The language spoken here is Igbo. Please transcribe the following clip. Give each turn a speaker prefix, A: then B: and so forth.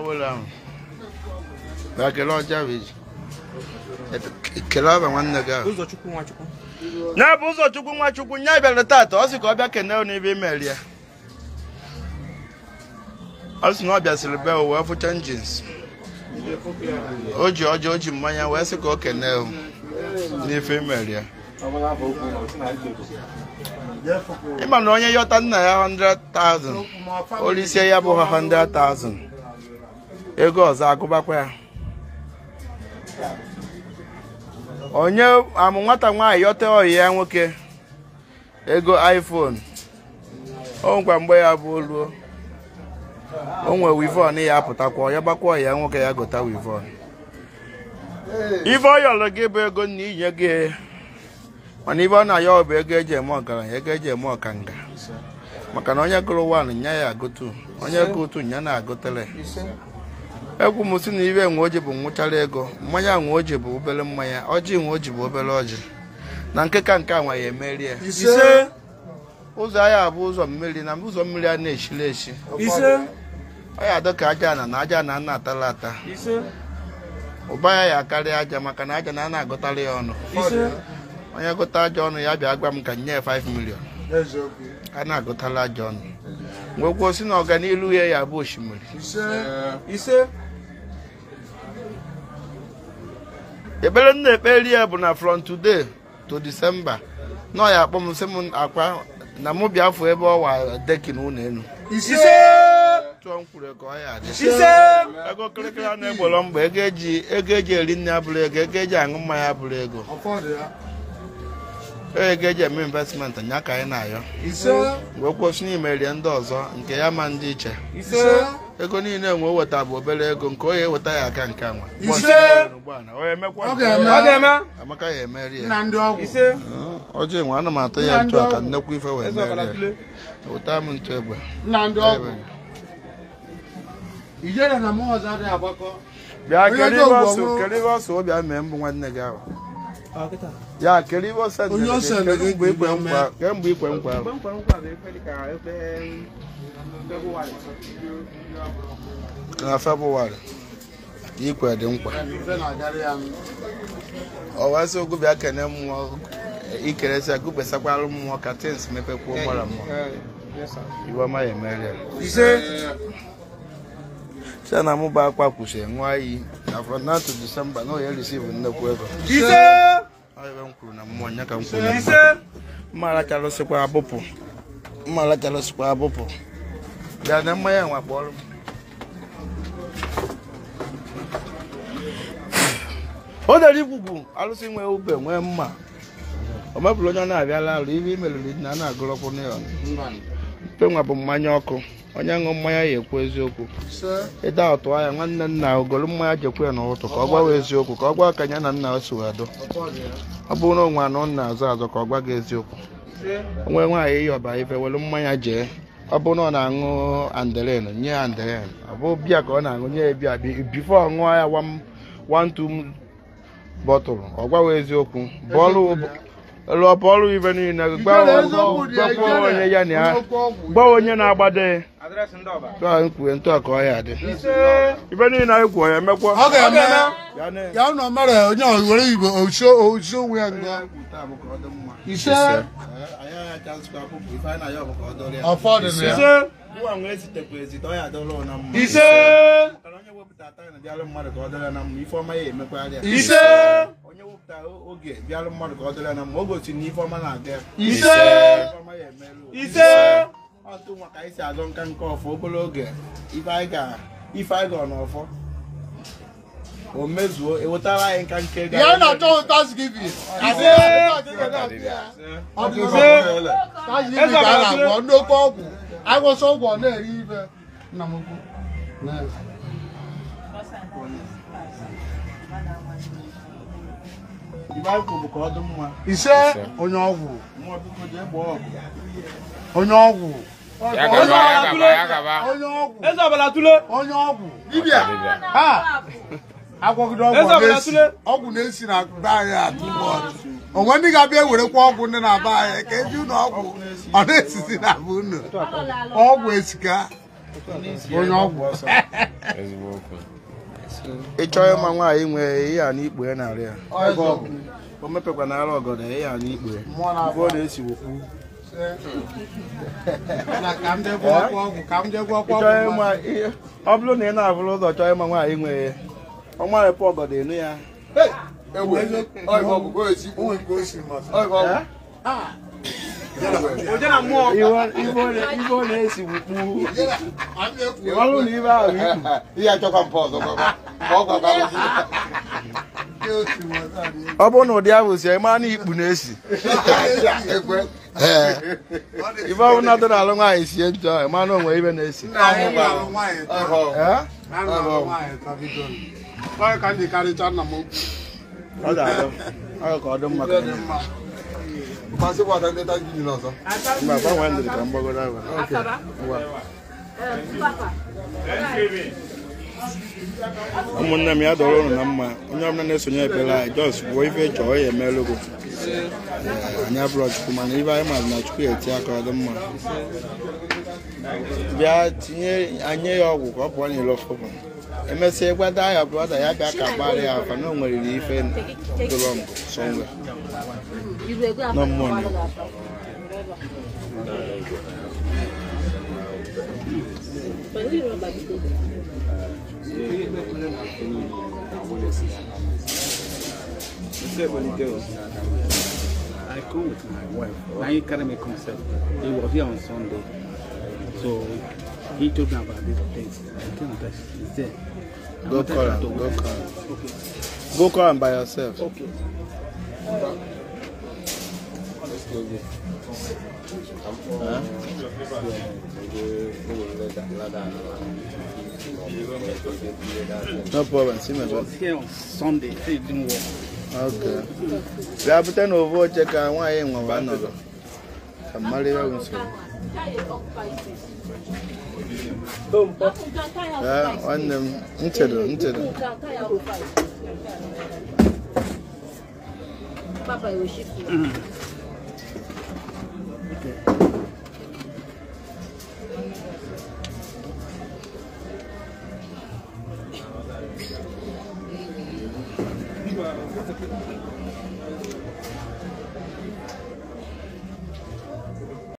A: wele ahụ bịa kelee ọja bụ iji kelee ọba nwanne gị ahụ
B: ụzọchukwu nwachukwu
A: nya bụ ụzọchukwu nwachukwu nya bịara tata ọ sị ka ọ bịa kenee n'ibe imeri ya ọ sị na ọ bịasịrị be wee fụcha njins o ji ọjọọ o ji mmanya wee sị ka o kenee n'ife imeri ya ịma na onye yọta nna ya 100,000 olisie ya bụ ha 100,000 ego ọzọ agụbakwa ya onye amụ nwata nwaanyị yọta ọyị ya nwoke ego iphone o nkwa mgbe ya bụ oluo o nwe wivon ya apụtakwa ya gbakwa ọyị ya nwoke ya gota wivon ife ọ yọrọ gị bụ ego na inye gị mana ibe ọ na-ayọ bụ ego eji eme ọgaranya ego eji eme ọkanga maka na onye gụrụ wan nya ya agụtu onye gụtu nya na-agụtere egwu m si na ibe nwe oji bụ nwụchara ego mmanya nwe oji bụ obere mmanya ọjị nwe oji bụ obere ọjị na nke ka nke a nwa ya emeri ya
B: ise
A: ụzọ ahịa bụ ụzọ mmiri na ụzọ mmiri a na-eshiri eshi
B: ise
A: ọ ya adọ ka aja na na aja na ana atala ata
B: ise
A: ụba ya ya karịa aja maka na aja na a na-agụtara ya ọnụ
B: ise
A: onye gụta aja ọnụ ya bịa gwa m ka nye ya 5 million a na-agụtala aja ọnụ mgbe kwuo si na ọganihu ya ya bụ osimiri
B: ise
A: ekpere m na-ekperi ya bụ na from today to December nọ ya akpọ m sị m akwa na mụ bịa fụ ebe ọwa dekin ụlọ elu
B: ise
A: tụọ m kwuru ka ọ ya adị
B: ise
A: ego kịrịkịrị a na-egboro mgbe ego eji ego eji eri nne abụrụ ego ego eji aṅụ mmanya abụrụ ego ego eji eme investment nya ka anyị na-ayọ
B: ise
A: mgbe kwụsị n'imerie ndị ọzọ nke ya ma ndị iche
B: ise
A: ego niile nwe weta bụ obere ego nke onye eweta ya aka nke nwa
B: Ise.
A: onye emekwa
C: Ọ ga-eme.
B: ọ ga-eme
A: amaka ya emeri ya
C: nna ndị ọgwụ
B: ise
A: ọjọọ nwe ana m atụ ya ntụ a ka nnekwu ife wee
B: eze ọbara
A: merie
B: tule
A: weta m ntụ egbe
C: nna ndị ọgwụ ijere na mmụọ ọzọ adịghị agbakọ
A: bịa
C: Onye
A: kere
C: dị
A: ibe
C: ogbo
A: ọsụ
C: ọhụrụ.
A: kere ibe ọsụ obi mee mbụ nwanne gị ahụ
B: ọ kịta
A: ya kere ibe ọsọ
C: Onye
A: ndere
C: ọsọ
A: gị,
C: ndere
A: kedu mgbe
C: gị
A: ikwe
C: ga-eme.
A: nkwa kemgbe ikwe nkwa ahụ
B: mgbe m kwere nkwa bụ ekwe dịka ekpe Febụwarị.
A: na febụwarị ikwe dị nkwa
C: ife na-agarị ya nụ.
A: ọ wee sị ogwu bịa kene mmụọ ikeresi ya gụkpesakwara mmụọ ka tins mepekwuo gbara mmụọ
B: Eh, yes, sir.
A: iwe ọma ya emeri ya
B: ise
A: site na mụ bụ akwa kwuchi ṅụọ iyi na from now to December na onye resivu nnekwu ego
B: ise
A: ọ ebe m kwuru na mmụọ nya ka m kwuru na
B: ise
A: mma aracharụsịkwa abụpụ mma aracharụsịkwa abụpụ bịa na mmanya nwa kpọrọ m o dere igbugbu arụsị nwee ube nwee mma o mebụrụ onye ọ na-abịala alụ ibe imeriri na a na-agụrọkwụ n'ịọn mpe nwa bụ mmanya ọkụ onye ṅụ mmanya ya ekwu eziokwu
C: ise
A: ịda ọtụ anya nwanne nna ogolu mmanya jekwe ya n'ụtụ ka ọ gwawa eziokwu ka ọ gwa ka ya na nna o si wee dụ ọ bụrụ na onwe anọ nna azụ azụ ka ọ gwa gị eziokwu onwe nwaanyị ịyọba ife were mmanya jee ọ bụrụ na ọ na-aṅụ andelen nye ya andelen ọ bụ bịa ka ọ na-aṅụ nye ya bịa bifo ọ ṅụọ ya one- one two bọtụlụ ọ gwawa eziokwu bọọlụ lụọ bọọlụ ife niile gwa
C: Ijere eziokwu dị ya,
A: gwa
C: ijere.
A: onye ya na ya
C: Onye okwu ọgwụ.
A: gwa onye na-agbado ya
B: adreesị ndị ọba
A: tụọ anyị kwue ntụ a ka ọ ya dị
B: ise
A: ife niile anyị kwuo ya emekwa
C: ọ ga-eme
A: Ya na-
C: ya nọ mere onye ọzọ were igbo oso oso onwe ya nga ise afọ dị na ya
B: ise ise ise
A: onye wepụta oge bịara mmadụ ka ọ dịrị ya na mma o gosi na ife ọma na-aga ya.
B: ise
A: Ife ọma ya emerụ.
B: ise
A: ọtụ nwa ka anyị si azọ nka nke ọfọ obere oge ife anyị ga ife anyị ga n'ọfọ o mezuo ewetara anyị nka nke ga
C: ya na-achọ thanksgiving
B: ise
C: ọ dị
B: ise
C: thanksgiving ka a na-agwọ ndị oke ọgwụ agwọsọ ọgwụ ọ na-eri ife nna m ukwu
A: ife anyị kwuru bụ ka ọ dị mma
C: ise onye ọgwụ
A: nwa biko jee gbaa ọgụ
C: onye ọgwụ
D: Ya gaba, ya gaba, ya gaba.
C: onye ọgwụ
B: eze ọbara tule
C: onye ọgwụ dibịa ha agwọgide ọgwụ
B: Eze
C: ọ
B: ọbụla
C: na-esi
B: tụlee.
C: ọgwụ na-esi na be anyị atụ bọọdụ onwe ndị ga-abịa ewerekwa ọgwụ ndị na-aba anyị ka eji ụlọ ọgwụ ọ na-esisi na be unu ọgwụ esika onye ọgwụ
D: ezigbo okwu
A: ịchọọ ịma nwaanyị nwee ihe a n'ikpu ya narị ya
C: ego ọgwụ
A: o mepekwa n'ara ọgọdọ ihe a n'ikpu ya
C: mmụọ na-abụ
A: ọ na-esi wokwu
C: na ka m jee gwọ ọkwa ọgwụ ka m jee gwọ ọkwa
A: ịchọọ
C: ọgwụ
A: ịma ihe ọ bụrụ na ị na-abụrụ ụzọ chọọ ịma nwaanyị nwee ya ọnwa repụ ọgọdọ enu ya ibe ọ na-esi wukpu ịmalụ na ibe ahụ ikpu
C: ihe achọkwa mpa ọzọ gwakwa ma ọ gwakwa
A: ọ bụrụ na ụdị ahụ si ịma na ikpu na-esi
C: ekwe
A: ibe ọ bụla dị n'alụ nwaanyị sie njọ ịma na onwe ibe na-esi Ee?
C: Onye ka ndị karịcha nna m okwu.
A: ọ ga-adị ọ ka ọ dị mma ka ọ dị mma. mba gbanwee ndịrị ka mgbagoro ahụ Ngwa. ụmụnne m ya dọrọ ụnụ na mma onye ọbụla na-esonye ekpere anyị jos gwuo ife chọọ ya emeela ogo anyị abụrọ chukwu mana ibe anyị maazị na chukwu eti aka ọ dị mma bịa tinye anye ya ọgwụ ka ọ pụọ n'ilo fọbụ emesịa gwada ya brọda ya bịa ka gbara ya afa na o nweriri ife dụrọ mbụ sọnwe
E: No
A: money.
B: I go with my wife. Now he carry me concept. He was here on Sunday. So he told me about this place. I came that he's there. I
A: Go
B: wanted
A: call
B: to
A: am,
B: go
A: go
B: with
A: call
B: him.
A: am.
B: Okay.
A: go call am by yourself
B: Okay.
A: no problem see my
B: He was here on Sunday. Say it didn't work.
A: Okay. bịa bute na ovu oche ka nwaanyị nwewa nọrọ ka mmadụ ya bụ nsogbu Ee, nwanne m nchedo nchedo
E: Papa, eu chico.